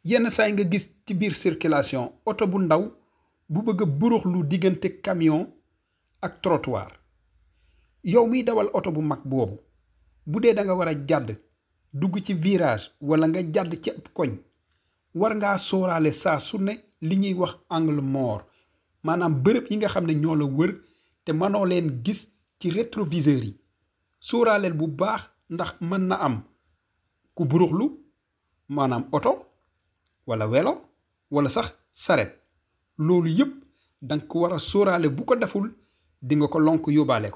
yenn saay nga gis ci biir circulation oto bu ndaw bu bëgg a burux lu diggante camion ak trottoir yow miy dawal oto bu mag boobu bu dee da nga war a jàdd dugg ci virage wala nga jàdd ci ab koñ war ngaa sóoraale saa su ne li ñuy wax angle mort maanaam bërëb yi nga xam ne ñoo la wër te mënoo leen gis ci rétroviseur yi sóoraaleel bu baax ndax mën na am ku buruxlu maanaam oto wala welo wala sax saret loolu yëpp danga ko war a sóoraale bu ko deful di nga ko lonk yóbbaale ko